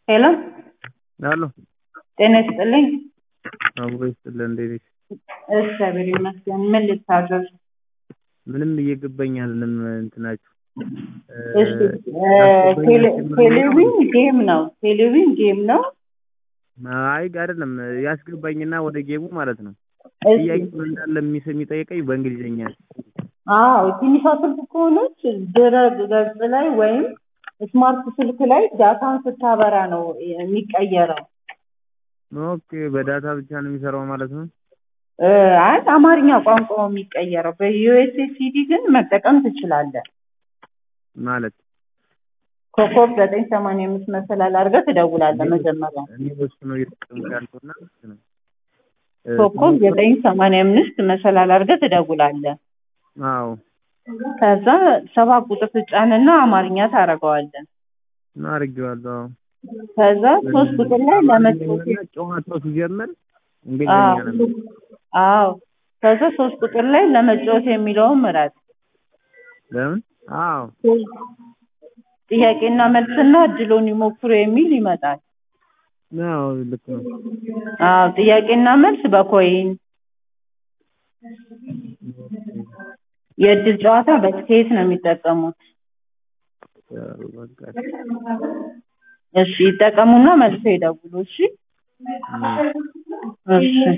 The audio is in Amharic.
ሄሎ አሎ ጤና ይስጥልኝ። አብሮ ይስጥልን። እንዴት ነሽ? እግዚአብሔር ይመስገን። ምን ልታዘዝ? ምንም እየገባኝ አይደለም እንትናችሁ እሺ ቴሌቪዥን ጌም ነው። ቴሌቪዥን ጌም ነው። አይ አይደለም ያስገባኝና ወደ ጌሙ ማለት ነው። እሺ ጥያቄው እንዳለ የሚስ- የሚጠይቀኝ በእንግሊዝኛ ነው። አዎ ትንሿ ስልክ ከሆነች ድረ ገጽ ላይ ወይም ስማርት ስልክ ላይ ዳታን ስታበራ ነው የሚቀየረው። ኦኬ በዳታ ብቻ ነው የሚሰራው ማለት ነው። እ አይ አማርኛ ቋንቋው የሚቀየረው በዩኤስኤስዲ ግን መጠቀም ትችላለህ። ማለት ኮከብ ዘጠኝ ሰማንያ አምስት መሰላል አድርገህ ትደውላለህ መጀመሪያ እኔ በሱ ነው እየተጠቀምኩ ያለሁትና ነው። እ ኮከብ ዘጠኝ ሰማንያ አምስት መሰላል አድርገህ ትደውላለህ። አዎ ከዛ ሰባት ቁጥር ትጫንና አማርኛ ታደርገዋለህ። አድርጌዋለሁ። አዎ ከዛ ሶስት ቁጥር ላይ ለመጫወት አማርኛና ጨዋታው ሲጀምር እንግሊዝኛ ነው። አዎ ከዛ ሶስት ቁጥር ላይ ለመጫወት የሚለውን ምረጥ። ለምን? አዎ ጥያቄና መልስና እድሎን ይሞክሩ የሚል ይመጣል። አዎ ልክ ነው። አዎ ጥያቄና መልስ በኮይን የእድል ጨዋታ በስኬት ነው የሚጠቀሙት። በቃ እሺ ይጠቀሙና መልሶ ይደውሉ። እሺ እም። እሺ